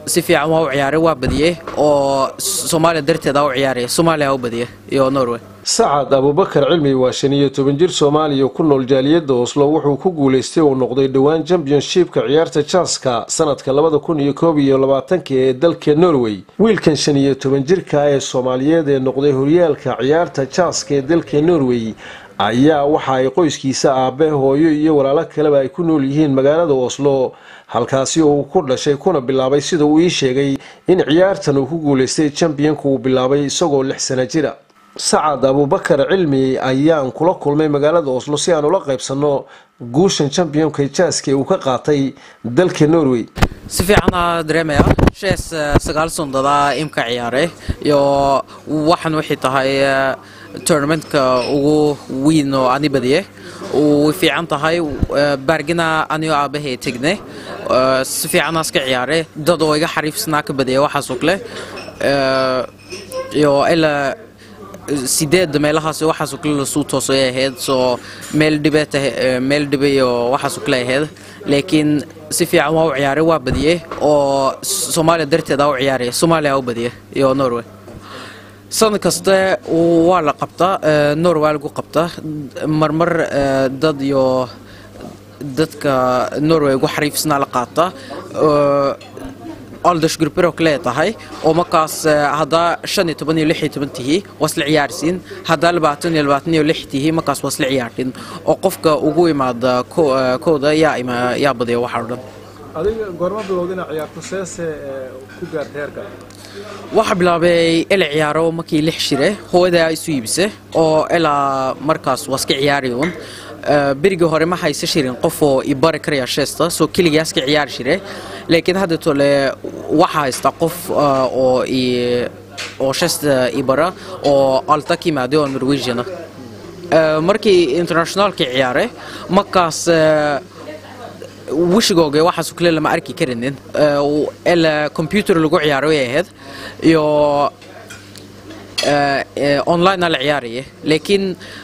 si fiican waa u ciyaaray waa badiyey oo soomaaliya darteeda u ciyaaray soomaaliya u badiyey iyo norway sacad abuubakar cilmi waa shan iyo toban jir soomaaliya ku nool jaaliyadda oslo wuxuu ku guulaystay uu noqday dhowaan championshipka ciyaarta jaaska sanadka labada kun iyo koob iyo labaatanka ee dalka norway wiilkan shan iyo toban jirka ee soomaaliyeed ee noqday horyaalka ciyaarta jaaska ee dalka norway ayaa waxa ay qoyskiisa aabe hooyo iyo walaalo kaleba ay ku nool yihiin magaalada oslo halkaasi oo uu ku dhashay kuna bilaabay sida uu ii sheegay in ciyaartan uu ku guulaystay championka uu bilaabay isagoo lix sana jira sacad abuubakar cilmi ayaan kula kulmay magaalada oslo si aan ula qaybsanno guushan championka jaaska ee uu ka qaatay dalka norway si fiicanaa dareemaya shees sagaal sundadaa imka ciyaaray iyo waxan waxay tahay tournamentka ugu weyn oo ani badiye way fiican tahay baargina anio aabahay tegne si fiicanaa iska ciyaaray dad oo iga xariifsanaa ka badiya waxaasoo kale iyo ilaa sideedda meelahaas waxaasoo kale lasuu toosay ahayd soo meel dhibeet meel dhibe iyo waxaasoo kale ahayd laakiin si fiican waa u ciyaaray waa badiyey oo soomaaliya darteeda u ciyaaray soomaaliya u badiyey iyo norway sanad kaste waa la qabtaa norway waa lagu qabtaa marmar dad iyo dadka norway ugu xariifsanaa la qaataa aldashgrupero kale tahay oo markaas haddaa shan iyo toban iyo lix iyo toban tihi waa isla ciyaarsiin haddaa labaatan iyo labaatan iyo lix tihi markaas waa isla ciyaartin oo qofka ugu imaada kooda yaa yaa badiya waxa o dhan adiga goorma bilowda inaad ciyaarto seese ku gaartay heerka waxaa bilaabay ila ciyaaro markii lix shire hooyadaa isu iibise oo ilaa markaas waa iska ciyaari uun berigii hore ma haysa shirin qof oo i bari karaya sheesta soo keligaas ka ciyaari shire laakiin hadda tole waxaa haysta qof oo i oo sheesta i bara oo alta ka yimaaday oo norwegiana markii internationaalka ciyaaray markaas wishigooga waxaasoo kale lama arki karinin ilaa computer lagu ciyaaro way ahayd iyo online la ciyaaraya laakiin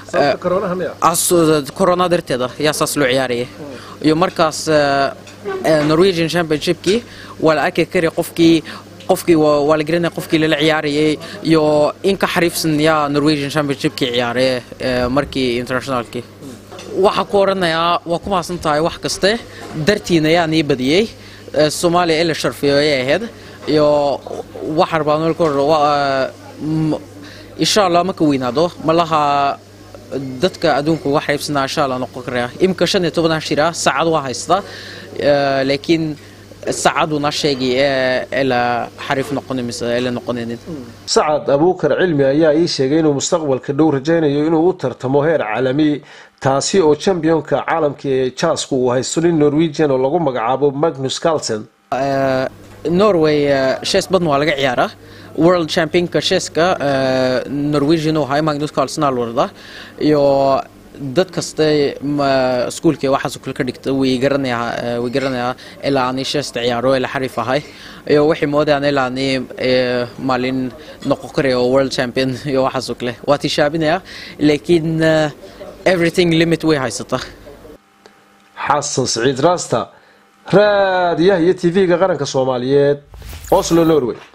corona darteeda yaa saas loo ciyaaraya iyo markaas norwegian championshipkii waa la arki kari qofkii qofkii waa la garanaya qofkii lala ciyaarayay iyo in ka xariifsan yaa norwegian championshipkii ciyaaray markii internationalkii waxaa ku oranayaa waa ku mahadsan tahay wax kaste dartiina yaa nii badiyey soomaaliya ila sharfiyo ayay ahayd iyo waxaa rabaa nool ka hor insha allah marka weynaado malaha dadka adduunka uga xariibsanaa insha allah noqon karaya imika shan iyo tobanaa shira saacad waa haysta laakiin saacaduna sheegay ila xariif noqon mise ila noqonaynin sacad abuukar cilmi ayaa ii sheegay inuu mustaqbalka dhow rajaynayo inuu u tartamo heer caalami taasi oo championka caalamka ee jaasku uu haysto nin norwegian oo lagu magacaabo magnus carlsen norway shees badan waa laga ciyaaraa world championka sheeska norwegian uu hay magnus carlsen alwarda iyo dad kaste iskuulka waxaas kale ka dhigta way garanayaa way garanayaa ilaa ani sheesta ciyaaro ilaa xariif ahay iyo waxay moodayaan ilaa ani maalin noqon karayo world champion iyo waxaas kale waa tishaabinaya laakiin everything limit way haysataa xasan siciid raasta raadiyaha iyo tv-ga qaranka soomaaliyeed oslo norway